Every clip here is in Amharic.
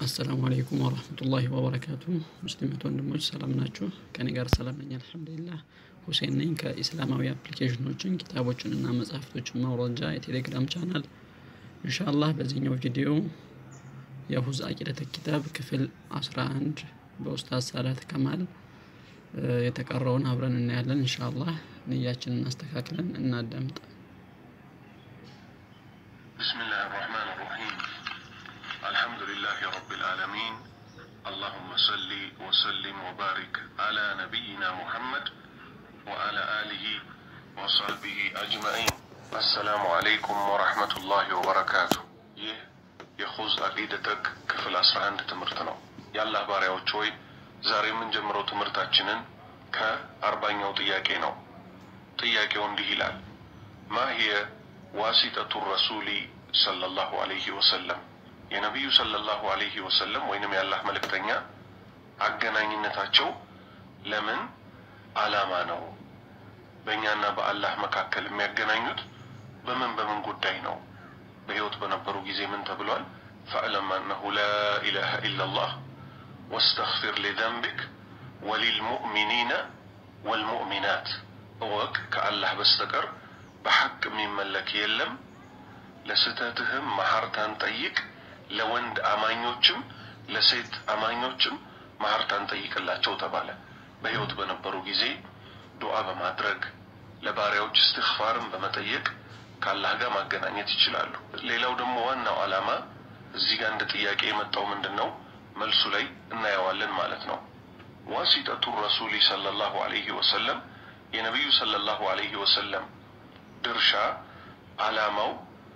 አሰላሙ አለይኩም ወረህመቱላሂ ወበረካቱ። ሙስሊማት ወንድሞች ሰላም ናችሁ? ከኔ ጋር ሰላም ነኝ አልሐምዱሊላህ። ሁሴን ነኝ ከኢስላማዊ አፕሊኬሽኖችን ኪታቦችን እና መጽሐፍቶችን ማውረጃ የቴሌግራም ቻናል። ኢንሻአላህ በዚህኛው ቪዲዮ የሁዝ አቂደተ ኪታብ ክፍል 11 በኡስታዝ ሳዳት ከማል የተቀረውን አብረን እናያለን። ኢንሻአላህ ንያችንን አስተካክለን እናዳምጥ። بسم الله الرحمن الرحيم الحمد لله رب العالمين اللهم صل وسلم وبارك على نبينا محمد وعلى آله وصحبه أجمعين السلام عليكم ورحمة الله وبركاته ይህ የኹዝ አቂደተክ ክፍል 11 ትምህርት ነው። የአላህ ባሪያዎች ሆይ ዛሬ የምንጀምረው ትምህርታችንን ከአርባኛው ጥያቄ ነው። ጥያቄው እንዲህ ይላል ማ ሂየ ዋሲጠቱ ረሱሊ ሰለላሁ አለይሂ ወሰለም የነቢዩ ሰለላሁ አለይሂ ወሰለም ወይንም የአላህ መልእክተኛ አገናኝነታቸው ለምን ዓላማ ነው? በእኛና በአላህ መካከል የሚያገናኙት በምን በምን ጉዳይ ነው? በሕይወት በነበሩ ጊዜ ምን ተብሏል? ፈዕለም አነሁ ላ ኢላሃ ኢላላህ ወስተግፊር ሊዘንቢክ ወሊልሙእሚኒነ ወልሙእሚናት እወቅ ከአላህ በስተቀር በሐቅ የሚመለክ የለም፣ ለስህተትህም መሐርታን ጠይቅ፣ ለወንድ አማኞችም ለሴት አማኞችም መሐርታን ጠይቅላቸው ተባለ። በሕይወት በነበሩ ጊዜ ዱዓ በማድረግ ለባሪያዎች እስትግፋርን በመጠየቅ ከአላህ ጋር ማገናኘት ይችላሉ። ሌላው ደግሞ ዋናው ዓላማ እዚህ ጋር እንደ ጥያቄ የመጣው ምንድን ነው? መልሱ ላይ እናየዋለን ማለት ነው። ዋሲጠቱ ረሱሊ ሰለላሁ አለይሂ ወሰለም የነቢዩ ሰለላሁ አለይሂ ወሰለም ድርሻ ዓላማው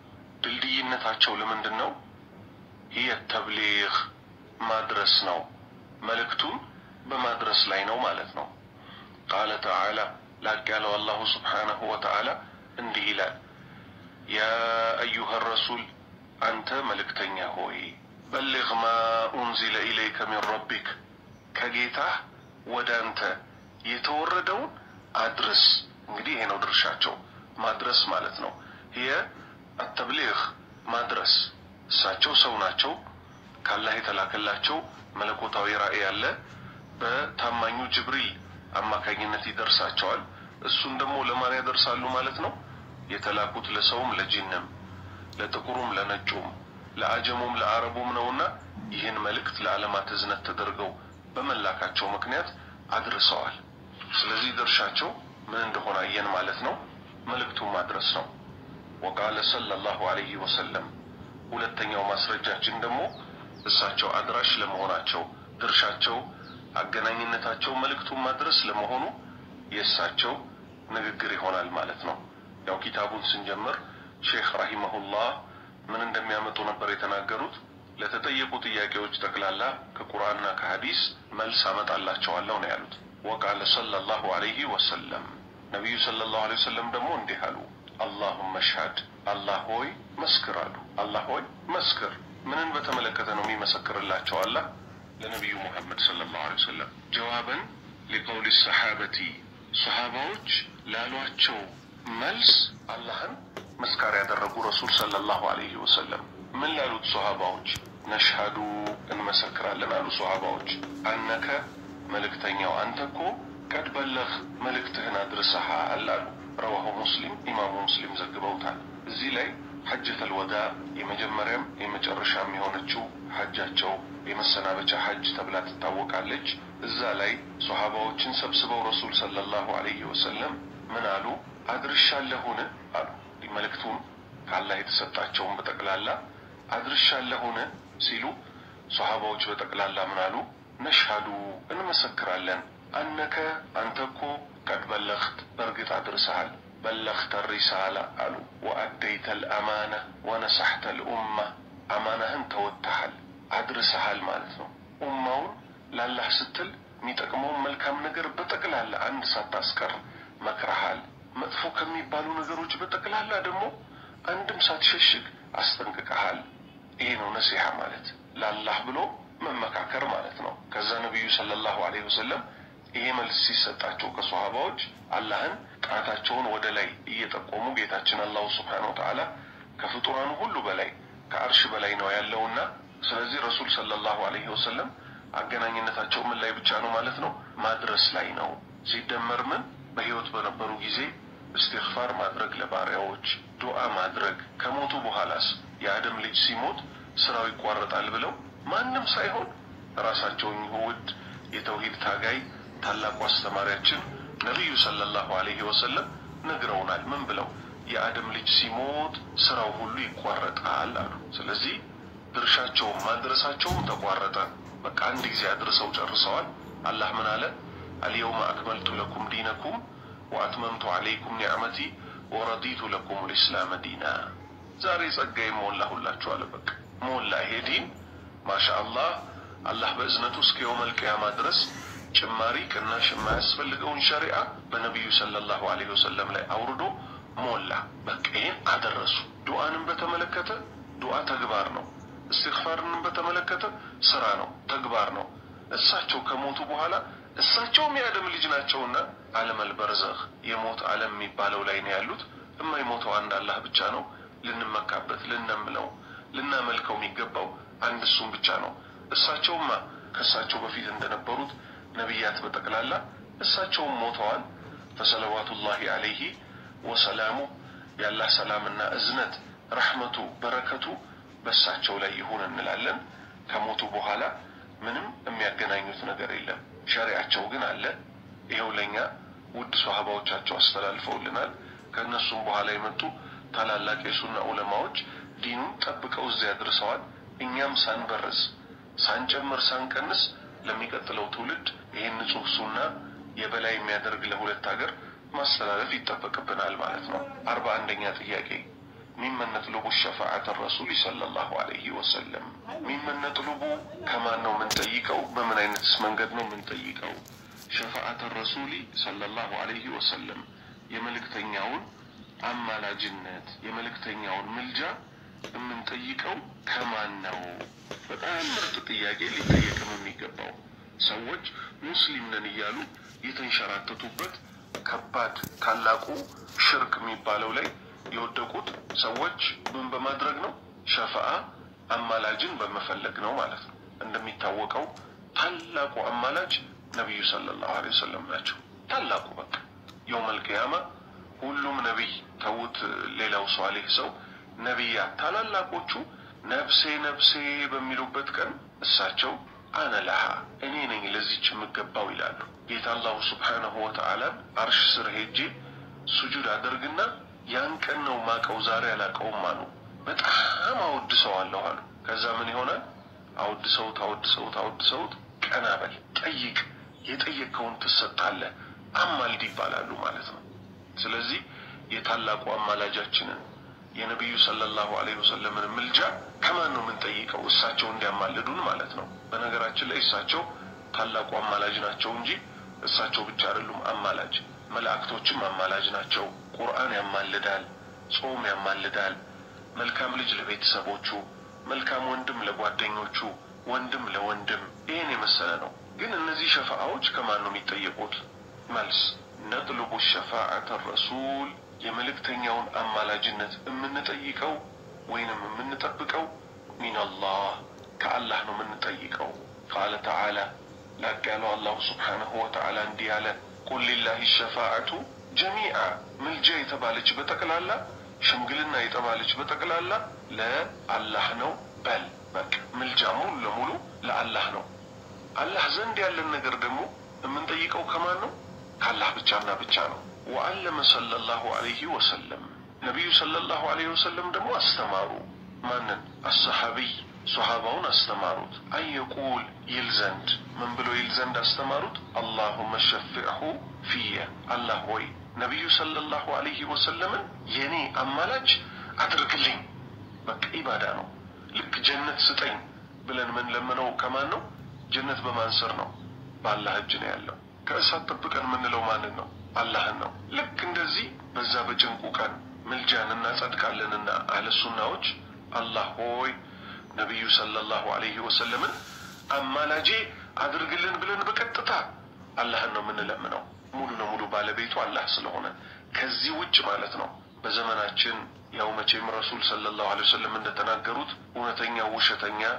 ድልድይነታቸው ለምንድን ነው? ይህ ተብሊግ ማድረስ ነው። መልእክቱን በማድረስ ላይ ነው ማለት ነው። ቃለ ተዓላ ላቅ ያለው አላሁ ስብሓነሁ ወተዓላ እንዲህ ይላል፣ ያ አዩሃ ረሱል አንተ መልእክተኛ ሆይ በሊግ ማ ኡንዚለ ኢለይከ ሚን ረቢክ ከጌታህ ወደ አንተ የተወረደውን አድርስ። እንግዲህ ይሄ ነው ድርሻቸው ማድረስ ማለት ነው። ይሄ አተብሊግ ማድረስ። እሳቸው ሰው ናቸው። ካላህ የተላከላቸው መለኮታዊ ራእይ ያለ በታማኙ ጅብሪል አማካኝነት ይደርሳቸዋል። እሱን ደግሞ ለማን ያደርሳሉ ማለት ነው? የተላኩት ለሰውም ለጂንም፣ ለጥቁሩም፣ ለነጩም፣ ለአጀሙም ለአረቡም ነውና ይህን መልእክት ለዓለማት እዝነት ተደርገው በመላካቸው ምክንያት አድርሰዋል። ስለዚህ ድርሻቸው ምን እንደሆነ አየን ማለት ነው። መልእክቱን ማድረስ ነው። ወቃለ ሰለላሁ አለይሂ ወሰለም ሁለተኛው ማስረጃችን ደግሞ እሳቸው አድራሽ ለመሆናቸው ድርሻቸው፣ አገናኝነታቸው መልእክቱን ማድረስ ለመሆኑ የእሳቸው ንግግር ይሆናል ማለት ነው። ያው ኪታቡን ስንጀምር ሼክ ረሂመሁላህ ምን እንደሚያመጡ ነበር የተናገሩት። ለተጠየቁ ጥያቄዎች ጠቅላላ ከቁርአንና ከሐዲስ መልስ አመጣላቸዋለሁ ነው ያሉት። ወቃለ ሰለላሁ አለይሂ ወሰለም ነቢዩ ሰለላሁ ዐለይሂ ወሰለም ደግሞ እንዲህ አሉ፣ አላሁመ ሽሀድ፣ አላህ ሆይ መስክር አሉ። አላህ ሆይ መስክር። ምንን በተመለከተ ነው የሚመሰክርላቸው አላህ ለነቢዩ ሙሐመድ ሰለላሁ ዐለይሂ ወሰለም? ጀዋበን ሊቀውሊ ሰሓበቲ ሰሓባዎች ላሏቸው መልስ አላህን መስካሪ ያደረጉ ረሱል ሰለላሁ ዐለይሂ ወሰለም ምን ላሉት ሰሓባዎች? ነሽሀዱ እንመሰክራለን አሉ ሰሓባዎች አነከ መልእክተኛው አንተ እኮ ቀድ በለህ መልእክትህን አድርሰሃል አሉ። ረዋሁ ሙስሊም ኢማሙ ሙስሊም ዘግበውታል። እዚህ ላይ ሐጀተል ወዳ የመጀመሪያም የመጨረሻም የሆነችው ሐጃቸው የመሰናበቻ ሐጅ ተብላ ትታወቃለች። እዛ ላይ ሶሐባዎችን ሰብስበው ረሱል ሰለላሁ ዐለይሂ ወሰለም ምን አሉ? አድርሻለሁን አሉ። መልእክቱን ከአላህ የተሰጣቸውን በጠቅላላ አድርሻለሁን ሲሉ ሶሐባዎች በጠቅላላ ምን አሉ? ነሽሀዱ እንመሰክራለን አነከ አንተ እኮ ቀድ በለኽት በእርግጥ አድርሰሃል፣ በለኽተ ሪሳላ አሉ። ወአደይተ ልአማና ወነሳሕተ ልኡማ አማናህን ተወጥተሃል፣ አድርሰሃል ማለት ነው። ኡማውን ላላህ ስትል የሚጠቅመውን መልካም ነገር በጠቅላላ አንድ ሳታስቀር መክረሃል። መጥፎ ከሚባሉ ነገሮች በጠቅላላ ደግሞ አንድም ሳትሸሽግ አስጠንቅቀሃል። ይሄ ነው ነሲሐ ማለት ላላህ ብሎ መመካከር ማለት ነው። ከዛ ነቢዩ ሰለላሁ ዐለይሂ ወሰለም ይሄ መልስ ሲሰጣቸው ከሶሃባዎች አላህን ጣታቸውን ወደ ላይ እየጠቆሙ ጌታችን አላሁ ስብሓነሁ ወተዓላ ከፍጡራኑ ሁሉ በላይ ከአርሽ በላይ ነው ያለውና ስለዚህ ረሱል ሰለላሁ ዐለይሂ ወሰለም አገናኝነታቸው ምን ላይ ብቻ ነው ማለት ነው? ማድረስ ላይ ነው። ሲደመር ምን በህይወት በነበሩ ጊዜ እስትግፋር ማድረግ ለባሪያዎች ዱዓ ማድረግ፣ ከሞቱ በኋላስ የአደም ልጅ ሲሞት ስራው ይቋረጣል ብለው ማንም ሳይሆን ራሳቸው እኚሁ ውድ የተውሂድ ታጋይ ታላቁ አስተማሪያችን ነቢዩ ሰለላሁ ዐለይሂ ወሰለም ነግረውናል። ምን ብለው የአደም ልጅ ሲሞት ስራው ሁሉ ይቋረጣል አሉ። ስለዚህ ድርሻቸውም ማድረሳቸውም ተቋረጠ። በቃ አንድ ጊዜ አድርሰው ጨርሰዋል። አላህ ምን አለ? አልየውመ አክመልቱ ለኩም ዲነኩም ወአትመምቱ ዐለይኩም ኒዕመቲ ወረዲቱ ለኩም ልእስላመ ዲና። ዛሬ ጸጋዬ ሞላሁላችሁ አለ። በቃ ሞላ ይሄ ዲን ማሻ አላህ። አላህ በእዝነቱ እስከ የውመል ቂያማ ድረስ ጭማሪ ቅናሽ የማያስፈልገውን ሸሪዓ በነቢዩ ሰለላሁ ዐለይሂ ወሰለም ላይ አውርዶ ሞላ። በቃ ይህን አደረሱ። ዱዓንም በተመለከተ ዱዓ ተግባር ነው። እስትግፋርንም በተመለከተ ስራ ነው፣ ተግባር ነው። እሳቸው ከሞቱ በኋላ እሳቸውም የአደም ልጅ ናቸውና ዓለመል በርዘኽ የሞት ዓለም የሚባለው ላይ ነው ያሉት። የማይሞተው አንድ አላህ ብቻ ነው። ልንመካበት፣ ልነምለው፣ ልናመልከው የሚገባው አንድ እሱም ብቻ ነው። እሳቸውማ ከእሳቸው በፊት እንደነበሩት ነቢያት በጠቅላላ እሳቸውም ሞተዋል። ፈሰለዋቱላሂ ዐለይሂ ወሰላሙ የአላህ ሰላምና እዝነት ረሕመቱ በረከቱ በእሳቸው ላይ ይሁን እንላለን። ከሞቱ በኋላ ምንም የሚያገናኙት ነገር የለም። ሸሪያቸው ግን አለ። ይኸው ለእኛ ውድ ሶሀባዎቻቸው አስተላልፈውልናል። ከእነሱም በኋላ የመጡ ታላላቅ የሱና ዑለማዎች ዲኑን ጠብቀው እዚያ አድርሰዋል። እኛም ሳንበርዝ ሳንጨምር ሳንቀንስ ለሚቀጥለው ትውልድ ይህን ንጹህ ሱና የበላይ የሚያደርግ ለሁለት ሀገር ማስተላለፍ ይጠበቅብናል ማለት ነው። አርባ አንደኛ ጥያቄ ሚመን ነጥሉቡ ሸፋዓተ ረሱል ሰለላሁ ዐለይሂ ወሰለም። ሚመን ነጥሉቡ ከማን ነው የምንጠይቀው? በምን አይነትስ መንገድ ነው የምንጠይቀው? ሸፋዓተ ረሱሊ ሰለላሁ ዐለይሂ ወሰለም የመልእክተኛውን አማላጅነት የመልእክተኛውን ምልጃ የምንጠይቀው ከማን ነው? በጣም ምርጥ ጥያቄ ሊጠየቅም የሚገባው ሰዎች ሙስሊም ነን እያሉ የተንሸራተቱበት ከባድ ታላቁ ሽርክ የሚባለው ላይ የወደቁት ሰዎች ምን በማድረግ ነው? ሸፈአ አማላጅን በመፈለግ ነው ማለት ነው። እንደሚታወቀው ታላቁ አማላጅ ነቢዩ ሰለላሁ ዐለይሂ ወሰለም ናቸው። ታላቁ በቃ የውመል ቂያማ ሁሉም ነቢይ ተዉት፣ ሌላው ሷሊህ ሰው ነቢያት ታላላቆቹ ነፍሴ ነፍሴ በሚሉበት ቀን እሳቸው አነ ለሃ እኔ ነኝ ለዚች የምገባው ይላሉ። ጌታ አላሁ ስብሓነሁ ወተዓላን አርሽ ስር ሄጄ ሱጁድ አደርግና ያን ቀን ነው ማቀው ዛሬ አላቀውም አሉ። በጣም አወድሰዋለሁ አሉ። ከዛ ምን ይሆናል? አወድሰውት አወድሰውት አወድሰውት ቀና በል ጠይቅ፣ የጠየቅከውን ትሰጣለህ፣ አማልድ ይባላሉ ማለት ነው። ስለዚህ የታላቁ አማላጃችንን የነቢዩ ሰለላሁ ዐለይሂ ወሰለምን ምልጃ ከማን ነው የምንጠይቀው? እሳቸው እንዲያማልዱን ማለት ነው። በነገራችን ላይ እሳቸው ታላቁ አማላጅ ናቸው እንጂ እሳቸው ብቻ አይደሉም አማላጅ። መላእክቶችም አማላጅ ናቸው። ቁርአን ያማልዳል፣ ጾም ያማልዳል፣ መልካም ልጅ ለቤተሰቦቹ፣ መልካም ወንድም ለጓደኞቹ፣ ወንድም ለወንድም፣ ይህን የመሰለ ነው። ግን እነዚህ ሸፋአዎች ከማን ነው የሚጠየቁት? መልስ ነጥልቡ ሸፋዓተ ረሱል የመልእክተኛውን አማላጅነት የምንጠይቀው ወይንም የምንጠብቀው ሚንላህ ከአላህ ነው የምንጠይቀው። ቃለ ተዓላ ላቅ ያለው አላሁ ስብሓነሁ ወተዓላ እንዲህ አለ፣ ቁል ሊላሂ ሸፋዓቱ ጀሚዓ ምልጃ የተባለች በጠቅላላ ሽምግልና የተባለች በጠቅላላ ለአላህ ነው በል። በቃ ምልጃ ሙሉ ለሙሉ ለአላህ ነው። አላህ ዘንድ ያለን ነገር ደግሞ የምንጠይቀው ከማን ነው? ከአላህ ብቻና ብቻ ነው። ወአለመ ሰለላሁ ዐለይሂ ወሰለም ነቢዩ ሰለላሁ ዐለይሂ ወሰለም ደግሞ አስተማሩ። ማንን? አሰሐቢይ ሶሃባውን አስተማሩት። አንየቁል ይል ዘንድ ምን ብሎ ይል ዘንድ አስተማሩት? አላሁመ ሸፊዕሁ ፊየ አላህ ሆይ ነቢዩ ሰለላሁ ዐለይሂ ወሰለምን የእኔ አማላጅ አድርግልኝ። በቃ ኢባዳ ነው። ልክ ጀነት ስጠኝ ብለን ምን ለምነው ከማን ነው? ጀነት በማን ስር ነው? በአላህ እጅ ነው ያለው። ከእሳት ጠብቀን የምንለው ማንን ነው? አላህን ነው። ልክ እንደዚህ በዛ በጭንቁ ቀን ምልጃን እናጸድቃለንና አህለ ሱናዎች አላህ ሆይ ነቢዩ ሰለላሁ ዐለይሂ ወሰለምን አማላጄ አድርግልን ብለን በቀጥታ አላህን ነው የምንለምነው። ሙሉ ለሙሉ ባለቤቱ አላህ ስለሆነ ከዚህ ውጭ ማለት ነው። በዘመናችን ያው መቼም ረሱል ሰለላሁ ዐለይሂ ወሰለም እንደተናገሩት እውነተኛ ውሸተኛ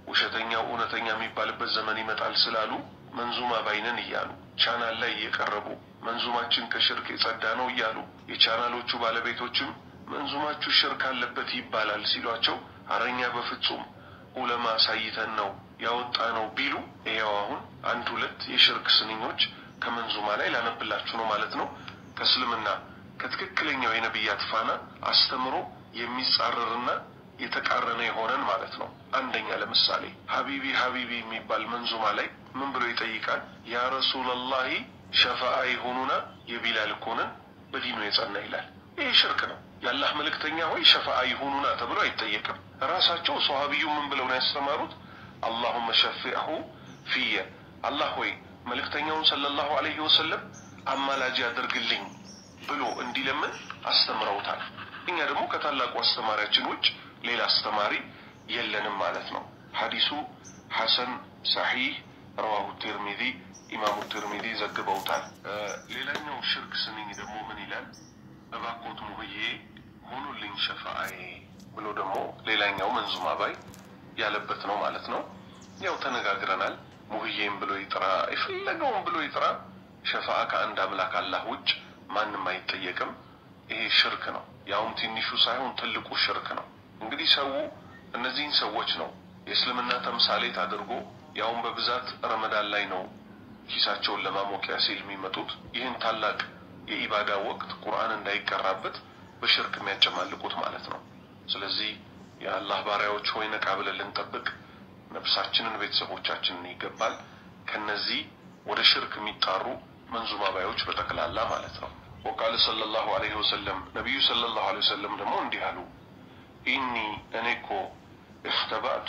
ውሸተኛው እውነተኛ የሚባልበት ዘመን ይመጣል ስላሉ መንዙማ ባይነን እያሉ ቻናል ላይ እየቀረቡ መንዙማችን ከሽርክ የጸዳ ነው እያሉ የቻናሎቹ ባለቤቶችም መንዙማችሁ ሽርክ አለበት ይባላል ሲሏቸው አረኛ በፍጹም ኡለማ አሳይተን ነው ያወጣ ነው ቢሉ ይኸው አሁን አንድ ሁለት የሽርክ ስንኞች ከመንዙማ ላይ ላነብላችሁ ነው ማለት ነው። ከእስልምና ከትክክለኛው የነቢያት ፋና አስተምሮ የሚጻረርና የተቃረነ የሆነን ማለት ነው። አንደኛ ለምሳሌ ሀቢቢ ሀቢቢ የሚባል መንዙማ ላይ ምን ብሎ ይጠይቃል? ያ ረሱለላሂ ሸፋአ የሆኑና የቢላል እኮንን በዲኑ የጸና ይላል። ይህ ሽርክ ነው። የአላህ መልእክተኛ ሆይ ሸፋአ ይሁኑና ተብሎ አይጠየቅም። ራሳቸው ሰሃቢዩ ምን ብለው ነው ያስተማሩት? አላሁመ ሸፊዐሁ ፊየ፣ አላህ ሆይ መልእክተኛውን ሰለላሁ ዐለይሂ ወሰለም አማላጅ አድርግልኝ ብሎ እንዲለምን አስተምረውታል። እኛ ደግሞ ከታላቁ አስተማሪያችን ውጭ ሌላ አስተማሪ የለንም ማለት ነው። ሐዲሱ ሐሰን ሰሒህ ረዋሁ ቲርሚዚ ኢማሙ ቲርሚዚ ዘግበውታል። ሌላኛው ሽርክ ስንኝ ደግሞ ምን ይላል? እባኮት ሙህዬ ሆኑልኝ ሸፋአዬ ብሎ ደግሞ ሌላኛው መንዙማ ባይ ያለበት ነው ማለት ነው። ያው ተነጋግረናል። ሙህዬም ብሎ ይጥራ የፈለገውን ብሎ ይጥራ፣ ሸፋአ ከአንድ አምላክ አላህ ውጭ ማንም አይጠየቅም። ይሄ ሽርክ ነው። ያውም ትንሹ ሳይሆን ትልቁ ሽርክ ነው። እንግዲህ ሰው እነዚህን ሰዎች ነው የእስልምና ተምሳሌት አድርጎ ያውም በብዛት ረመዳን ላይ ነው ኪሳቸውን ለማሞቂያ ሲል የሚመጡት ይህን ታላቅ የኢባዳ ወቅት ቁርአን እንዳይቀራበት በሽርክ የሚያጨማልቁት ማለት ነው። ስለዚህ የአላህ ባሪያዎች ሆይ ነቃ ብለን ልንጠብቅ ነፍሳችንን፣ ቤተሰቦቻችንን ይገባል ከነዚህ ወደ ሽርክ የሚጣሩ መንዙማ ባዮች በጠቅላላ ማለት ነው። ወቃለ ሰለላሁ ዐለይሂ ወሰለም ነቢዩ ሰለላሁ ዐለይሂ ወሰለም ደግሞ እንዲህ አሉ። ኢኒ እኔ እኮ እክተባእቱ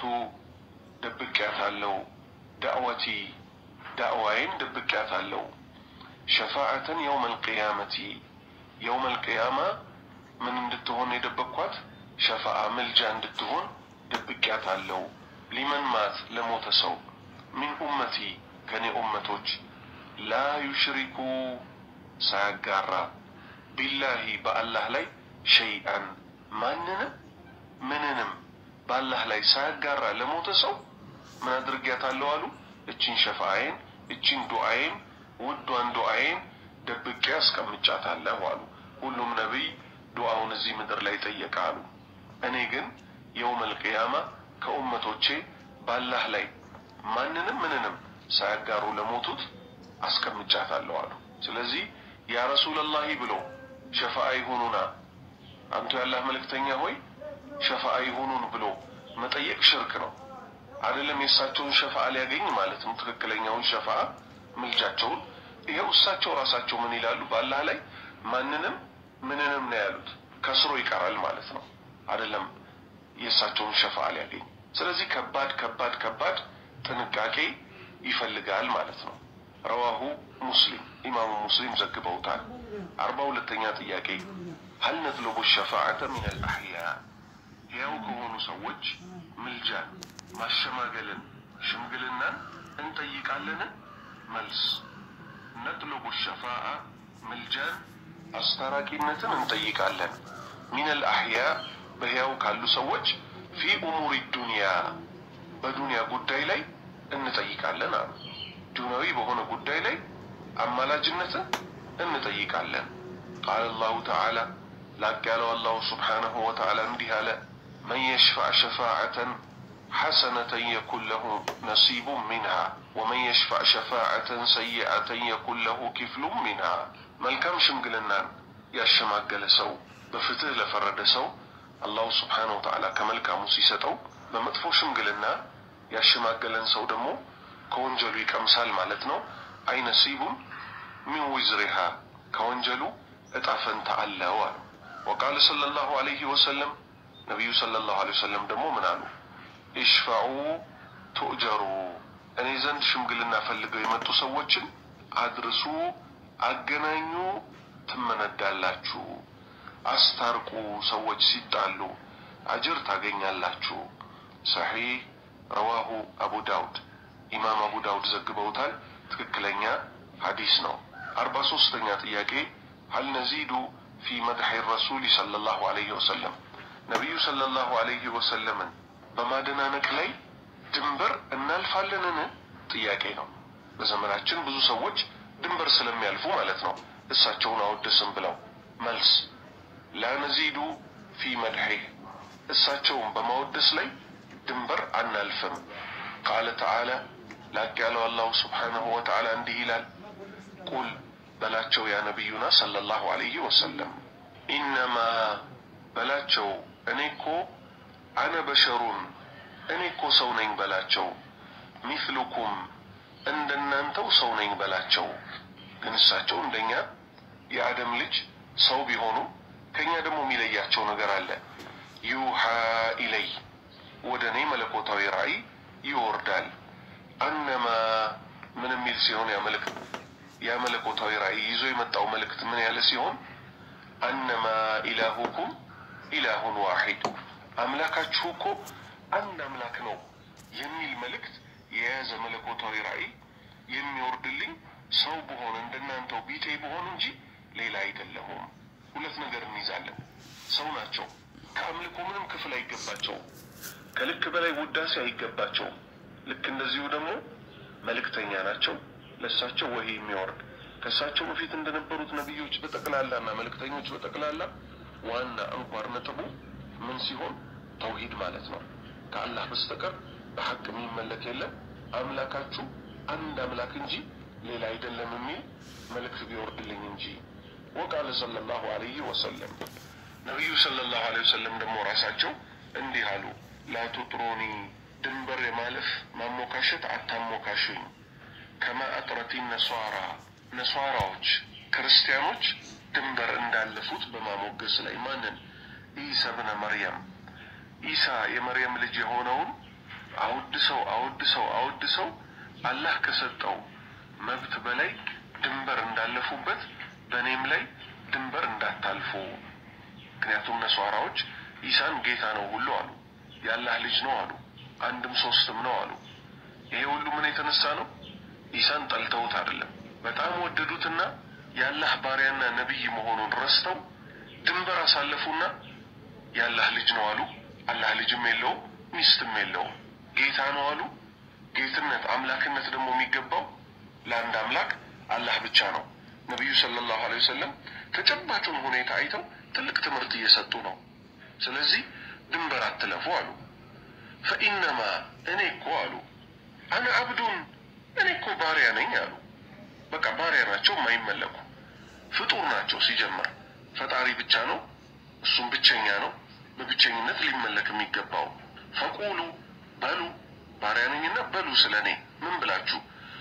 ደብቄያታለሁ፣ ዳዕወቲ ዳዕዋዬን ደብቄያታለሁ፣ ሸፋዓተን የውመል ቅያመቲ የውመል ቅያማ ምን እንድትሆን የደበቅኳት ሸፋዓ ምልጃ እንድትሆን ደብቄያታለሁ። ሊመን ማት ለሞተ ሰው ሚን ኡመቲ ከኔ ኡመቶች ላ ዩሽሪኩ ሳያጋራ ቢላሂ በአላህ ላይ ሸይአን ማንንም ምንንም በአላህ ላይ ሳያጋራ ለሞተ ሰው ምን አድርጊያታለሁ አሉ። እቺን ሸፋአዬን እቺን ዱዓዬን ውዷን ዱዓዬን ደብቄ አስቀምጫታለሁ አሉ። ሁሉም ነቢይ ዱዓውን እዚህ ምድር ላይ ጠየቀ አሉ። እኔ ግን የውመል ቅያማ ከኡመቶቼ በአላህ ላይ ማንንም ምንንም ሳያጋሩ ለሞቱት አስቀምጫታለሁ አሉ። ስለዚህ ያ ረሱለላሂ ብሎ ሸፋአ ይሁኑና አንቱ ያላህ መልእክተኛ ሆይ ሸፋአ ይሁኑን ብሎ መጠየቅ ሽርክ ነው። አይደለም የእሳቸውን ሸፋአ ሊያገኝ ማለት ነው። ትክክለኛውን ሸፋአ ምልጃቸውን ይኸው እሳቸው ራሳቸው ምን ይላሉ? በአላህ ላይ ማንንም ምንንም ነው ያሉት። ከስሮ ይቀራል ማለት ነው። አይደለም የእሳቸውን ሸፋአ ሊያገኝ። ስለዚህ ከባድ ከባድ ከባድ ጥንቃቄ ይፈልጋል ማለት ነው። ረዋሁ ሙስሊም ኢማሙ ሙስሊም ዘግበውታል። አርባ ሁለተኛ ጥያቄ ሀል ነጥለቡ ሸፋዓተ ሚን አልአሕያ ሕያው ከሆኑ ሰዎች ምልጃን፣ ማሸማገልን፣ ሽምግልናን እንጠይቃለን? መልስ ነጥለቡ ሸፋዓ ምልጃን፣ አስታራቂነትን እንጠይቃለን። ሚን አልአሕያ በሕያው ካሉ ሰዎች ፊ ኡሙሪ ዱንያ በዱንያ ጉዳይ ላይ እንጠይቃለን አሉ። ዱንያዊ በሆነ ጉዳይ ላይ አማላጅነትን እንጠይቃለን። ቃለ አላሁ ተዓላ ላቅ ያለው አላሁ ስብሓነሁ ወተዓላ እንዲህ አለ፣ መን የሽፋዕ ሸፋዓተን ሐሰነተን የኩን ለሁ ነሲቡ ሚንሃ ወመን የሽፋዕ ሸፋዓተን ሰይአተን የኩን ለሁ ኪፍሉም ሚንሃ። መልካም ሽምግልናን ያሸማገለ ሰው በፍትህ ለፈረደ ሰው አላሁ ስብሓነሁ ወተዓላ ከመልካሙ ሲሰጠው፣ በመጥፎ ሽምግልና ያሸማገለን ሰው ደግሞ ከወንጀሉ ይቀምሳል ማለት ነው። አይ ነሲቡን ሚን ዊዝሪሃ ከወንጀሉ እጣ ፈንታ አለው አሉ። ወቃለ ሰለላሁ ዐለይሂ ወሰለም ነቢዩ ሰለላሁ ዐለይሂ ወሰለም ደግሞ ምን አሉ? ኢሽፈዑ ቱእጀሩ እኔ ዘንድ ሽምግልና ፈልገው የመጡ ሰዎችን አድርሱ፣ አገናኙ፣ ትመነዳላችሁ። አስታርቁ፣ ሰዎች ሲጣሉ አጅር ታገኛላችሁ። ሰሒህ ረዋሁ አቡ ዳውድ ኢማም አቡ ዳውድ ዘግበውታል። ትክክለኛ ሐዲስ ነው። አርባ ሶስተኛ ጥያቄ ሀል ነዚዱ ፊ መድሒ ረሱሊ ሰለላሁ ዐለይሂ ወሰለም ነቢዩ ሰለላሁ ዐለይሂ ወሰለምን በማደናነቅ ላይ ድምር ድንበር እናልፋለንን? ጥያቄ ነው። በዘመናችን ብዙ ሰዎች ድንበር ስለሚያልፉ ማለት ነው እሳቸውን አወደስም ብለው መልስ ላነዚዱ ፊ መድሒህ እሳቸውን በማወደስ ላይ ድንበር አናልፍም። ቃለ ተዓላ ላቅ ያለው አላሁ ስብሓነሁ ወተዓላ እንዲህ ይላል፣ ቁል በላቸው ያ ነቢዩና ሰለላሁ ዐለይሂ ወሰለም ኢነማ በላቸው እኔ እኮ አነ በሸሩን እኔ እኮ ሰው ነኝ በላቸው ሚስሉኩም እንደናንተው ሰው ነኝ በላቸው። ግን እሳቸው እንደኛ የአደም ልጅ ሰው ቢሆኑ ከኛ ደግሞ የሚለያቸው ነገር አለ። ዩሃ ኢለይ ወደ እኔ መለኮታዊ ራእይ ይወርዳል። አነማ ምን የሚል ሲሆን ያ መልእክት ያ መለኮታዊ ራእይ ይዞ የመጣው መልእክት ምን ያለ ሲሆን አነማ ኢላሁኩም ኢላሁን ዋሂድ አምላካችሁ እኮ አንድ አምላክ ነው የሚል መልእክት የያዘ መለኮታዊ ራእይ የሚወርድልኝ ሰው በሆን እንደናንተው ቢጤ በሆን እንጂ ሌላ አይደለሁም። ሁለት ነገር እንይዛለን። ሰው ናቸው። ከአምልኮ ምንም ክፍል አይገባቸውም። ከልክ በላይ ውዳሴ አይገባቸውም። ልክ እንደዚሁ ደግሞ መልእክተኛ ናቸው። ለእሳቸው ወሂ የሚወርድ ከእሳቸው በፊት እንደነበሩት ነቢዮች በጠቅላላና መልእክተኞች በጠቅላላ ዋና አንኳር ነጥቡ ምን ሲሆን ተውሂድ ማለት ነው። ከአላህ በስተቀር በሐቅ የሚመለክ የለም፣ አምላካችሁ አንድ አምላክ እንጂ ሌላ አይደለም የሚል መልእክት ቢወርድልኝ እንጂ። ወቃለ ሰለላሁ ዐለይሂ ወሰለም ነቢዩ ሰለላሁ ዐለይሂ ወሰለም ደግሞ ራሳቸው እንዲህ አሉ፣ ላቱጥሩኒ ድንበር የማለፍ ማሞካሸት አታሞካሽኝ። ከማ አጥረቲ ነሷራ ነሷራዎች ክርስቲያኖች ድንበር እንዳለፉት በማሞገስ ላይ ማንን? ኢሳ ብነ መርያም ኢሳ የመርየም ልጅ የሆነውን አወድሰው አወድሰው አወድሰው አላህ ከሰጠው መብት በላይ ድንበር እንዳለፉበት በእኔም ላይ ድንበር እንዳታልፉ። ምክንያቱም ነሷራዎች ኢሳን ጌታ ነው ሁሉ አሉ፣ የአላህ ልጅ ነው አሉ፣ አንድም ሶስትም ነው አሉ። ይሄ ሁሉ ምን የተነሳ ነው? ኢሳን ጠልተውት አይደለም። በጣም ወደዱትና የአላህ ባሪያና ነቢይ መሆኑን ረስተው ድንበር አሳለፉና የአላህ ልጅ ነው አሉ። አላህ ልጅም የለውም ሚስትም የለውም። ጌታ ነው አሉ። ጌትነት አምላክነት ደግሞ የሚገባው ለአንድ አምላክ አላህ ብቻ ነው። ነቢዩ ሰለላሁ ዐለይሂ ወሰለም ተጨባጩን ሁኔታ አይተው ትልቅ ትምህርት እየሰጡ ነው። ስለዚህ ድንበር አትለፉ አሉ። ፈኢነማ እኔ እኮ አሉ አነ አብዱን እኔ እኮ ባሪያ ነኝ አሉ። በቃ ባሪያ ናቸው፣ የማይመለኩ ፍጡር ናቸው። ሲጀመር ፈጣሪ ብቻ ነው፣ እሱም ብቸኛ ነው፣ በብቸኝነት ሊመለክ የሚገባው። ፈቁሉ በሉ ባሪያ ነኝና በሉ ስለ እኔ ምን ብላችሁ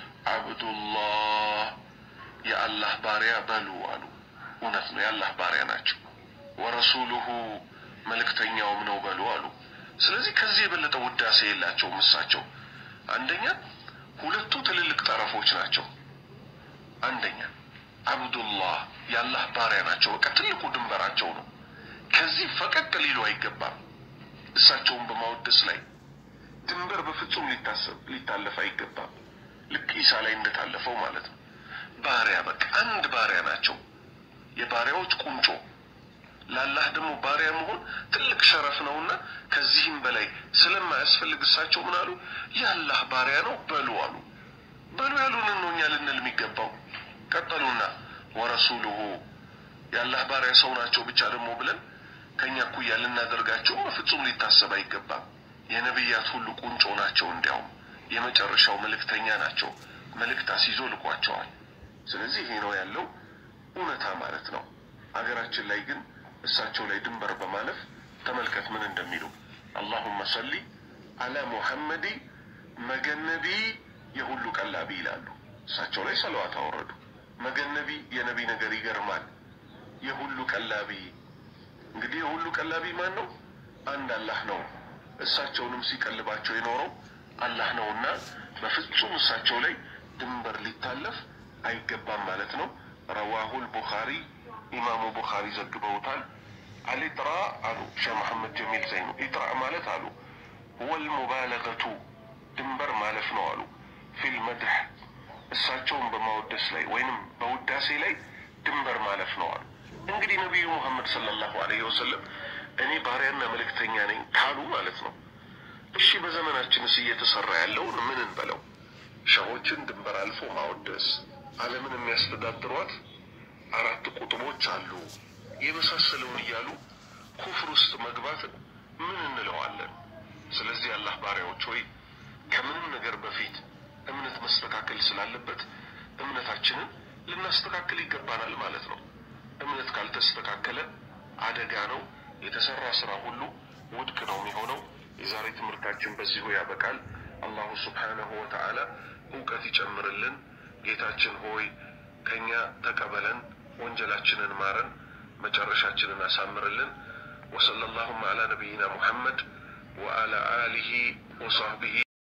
አብዱላህ የአላህ ባሪያ በሉ አሉ። እውነት ነው፣ የአላህ ባሪያ ናቸው። ወረሱሉሁ መልእክተኛውም ነው በሉ አሉ። ስለዚህ ከዚህ የበለጠ ውዳሴ የላቸውም እሳቸው። አንደኛ ሁለቱ ትልልቅ ጠረፎች ናቸው። አንደኛ አብዱላህ የአላህ ባሪያ ናቸው። በቃ ትልቁ ድንበራቸው ነው። ከዚህ ፈቀቅ ሊሉ አይገባም። እሳቸውን በማወደስ ላይ ድንበር በፍጹም ሊታሰብ ሊታለፍ አይገባም። ልክ ኢሳ ላይ እንደታለፈው ማለት ነው። ባሪያ በቃ አንድ ባሪያ ናቸው። የባሪያዎች ቁንጮ ለአላህ ደግሞ ባሪያ መሆን ትልቅ ሸረፍ ነውና ከዚህም በላይ ስለማያስፈልግ እሳቸው ምን አሉ? የአላህ ባሪያ ነው በሉ አሉ። በሉ ያሉንን ነው እኛ ልንል የሚገባው። ቀጠሉና ወረሱሉሁ የአላህ ባሪያ ሰው ናቸው ብቻ ደግሞ ብለን ከእኛ እኩያ ልናደርጋቸው በፍጹም ሊታሰብ አይገባም። የነቢያት ሁሉ ቁንጮ ናቸው። እንዲያውም የመጨረሻው መልእክተኛ ናቸው። መልእክት አስይዞ ልኳቸዋል። ስለዚህ ይሄ ነው ያለው እውነታ ማለት ነው። አገራችን ላይ ግን እሳቸው ላይ ድንበር በማለፍ ተመልከት ምን እንደሚሉ አላሁመ ሰሊ አላ ሙሐመዲ መገነቢ የሁሉ ቀላቢ ይላሉ። እሳቸው ላይ ሰለዋት አወረዱ። መገነቢ የነቢ ነገር ይገርማል። የሁሉ ቀላቢ እንግዲህ የሁሉ ቀላቢ ማን ነው? አንድ አላህ ነው። እሳቸውንም ሲቀልባቸው የኖረው አላህ ነውና በፍጹም እሳቸው ላይ ድንበር ሊታለፍ አይገባም ማለት ነው። ረዋሁል ቡኻሪ ኢማሙ ቡኻሪ ዘግበውታል። አልኢጥራ አሉ ሼህ መሐመድ ጀሚል ዘይኑ ኢጥራ ማለት አሉ ወል ሙባለገቱ ድንበር ማለፍ ነው አሉ ፊል መድህ እሳቸውን በማወደስ ላይ ወይንም በውዳሴ ላይ ድንበር ማለፍ ነው አሉ። እንግዲህ ነቢዩ ሙሐመድ ሰለላሁ ዐለይሂ ወሰለም እኔ ባሪያና መልእክተኛ ነኝ ካሉ ማለት ነው እሺ በዘመናችንስ እየተሰራ ያለውን ምን እንበለው? ሸሆችን ድንበር አልፎ ማወደስ፣ ዓለምን የሚያስተዳድሯት አራት ቁጥቦች አሉ የመሳሰለውን እያሉ ኩፍር ውስጥ መግባትን ምን እንለዋለን? ስለዚህ አላህ ባሪያዎች ሆይ ከምንም ነገር በፊት እምነት መስተካከል ስላለበት እምነታችንን ልናስተካክል ይገባናል ማለት ነው። እምነት ካልተስተካከለ አደጋ ነው። የተሰራ ስራ ሁሉ ውድቅ ነው የሚሆነው። የዛሬ ትምህርታችን በዚሁ ያበቃል። አላሁ ስብሓነሁ ወተዓላ እውቀት ይጨምርልን። ጌታችን ሆይ ከእኛ ተቀበለን፣ ወንጀላችንን ማረን፣ መጨረሻችንን አሳምርልን። ወሰለ ላሁማ ዓላ ነቢይና ሙሐመድ ወአላ አሊሂ ወሳህቢሂ